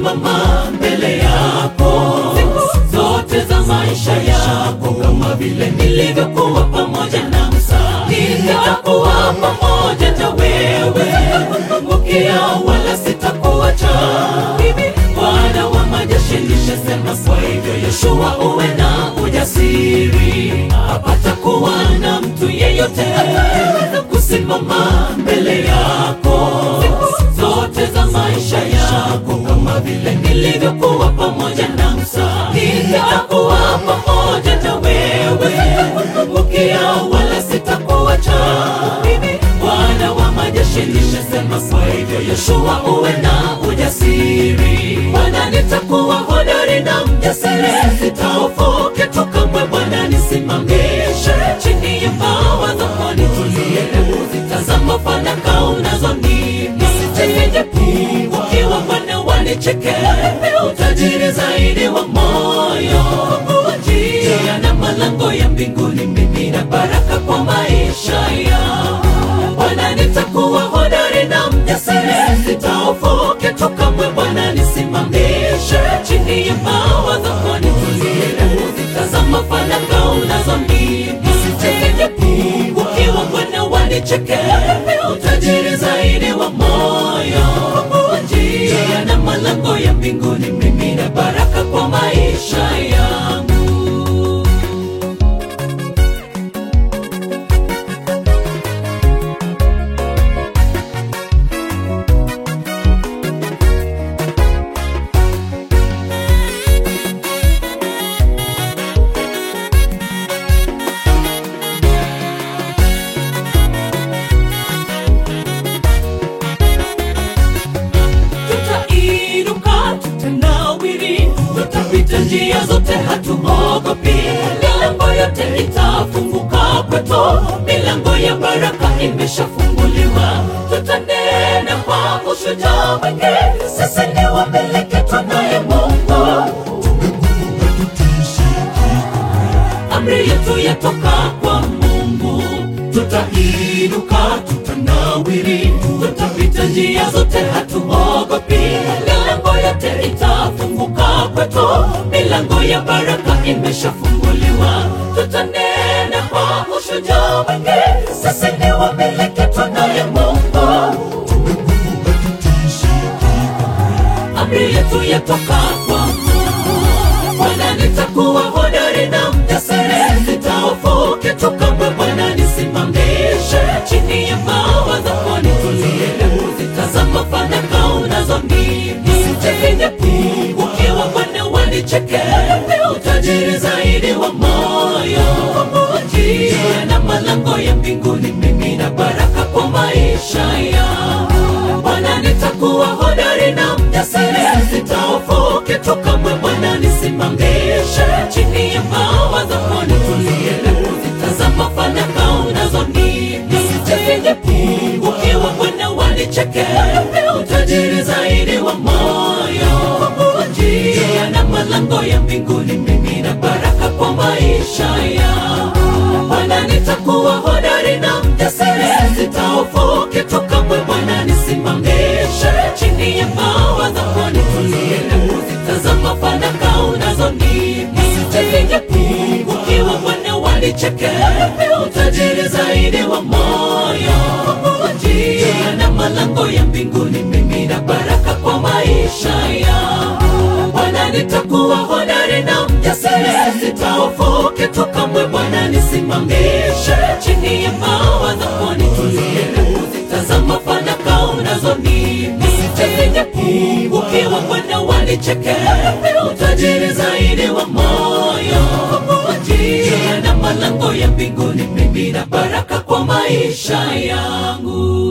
kusimama mbele yako zote za maisha yako, kama vile nilivyokuwa pamoja na Musa, nitakuwa pamoja na wewe, sitakupungukia wala sitakuacha. Bwana wa majeshi nishasema, kwa hivyo Yoshua, uwe na ujasiri, hapata kuwa na mtu yeyote ataweza kusimama mbele yako zote za maisha yako, kama vile nilivyokuwa pamoja na Musa, nitakuwa pamoja na wewe, sitakupungukia wala sitakuacha. Bwana wa majeshi nimesema, kwa hivyo Yoshua, uwe na ujasiri. Bwana, nitakuwa hodari na mjasiri, sitahofu kitu kamwe. Bwana, nisimamishe chini ya mbawa zako, nitulie kuzitazama fanaka unazonipa, nisitegeje ukiwa Bwana wanicheke, utajiri zaidi wa moyo njia na malango ya mbinguni, mimi na baraka kwa maisha yangu. Bwana, nitakuwa hodari na mjasiri, sitahofu kitu kamwe. Bwana, nisimamishe chini ya mbawa zako, nitulie kuzitazama fanaka unazonipa, nisitegeje ukiwa Bwana wanicheke, utajiri zaidi wa moyo njia na malango ya mbinguni, mimi na baraka kwa maisha yangu. tutainuka, tutanawiri, tutapita njia zote, hatuogopi. Milango yote itafunguka kwetu, milango ya baraka imeshafunguliwa. Tutanena kwa ushujaa mwingi, sisi ni wamiliki, tunaye Mungu. Amri yetu yatoka kwa Mungu, tutainuka, tutanawiri, tutapita njia zote, hatuogopi. Milango yote itafunguka kwetu, milango ya baraka imeshafunguliwa. Tutanena kwa ushujaa mwingi, sisi ni wamiliki, tunaye Mungu. Amri yetu yatoka kwa Mungu. Bwana, nitakuwa hodari na mjasiri, sitahofu kitu kamwe. Bwana, nisimamishe chini ya mbawa zako, nitulie kuzitazama fanaka unazonipa, nisitegenye ukiwa Bwana wanicheke, utajiri zaidi wa moyo njia na malango ya mbinguni, mimi na baraka kwa maisha yangu. Bwana, nitakuwa hodari na mjasiri, sitahofu kitu kamwe. Bwana, nisimamishe chini ya mbawa zako, nitulie kuzitazama fanaka unazonipa, nisitegenye ukiwa Bwana wanicheke, utajiri zaidi wa moyo njia na malango ya mbinguni, mimi na baraka kwa maisha yangu. Bwana, nitakuwa hodari na mjasiri, sitahofu kitu kamwe. Bwana, nisimamishe chini ya mbawa zako, nitulie kuzitazama fanaka unazonipa, nisitegenye ukiwa Bwana wanicheke, utajiri zaidi wa moyo njia na malango ya mbinguni, mimi na baraka kwa maisha yangu. Bwana, nitakuwa hodari na mjasiri, sitahofu kitu kamwe. Bwana, nisimamishe chini ya mbawa zako, nitulie kuzitazama fanaka unazonipa, nisitegenye ukiwa Bwana wanicheke, utajiri zaidi wa moyo njia na malango ya mbinguni, mimi na baraka kwa maisha yangu.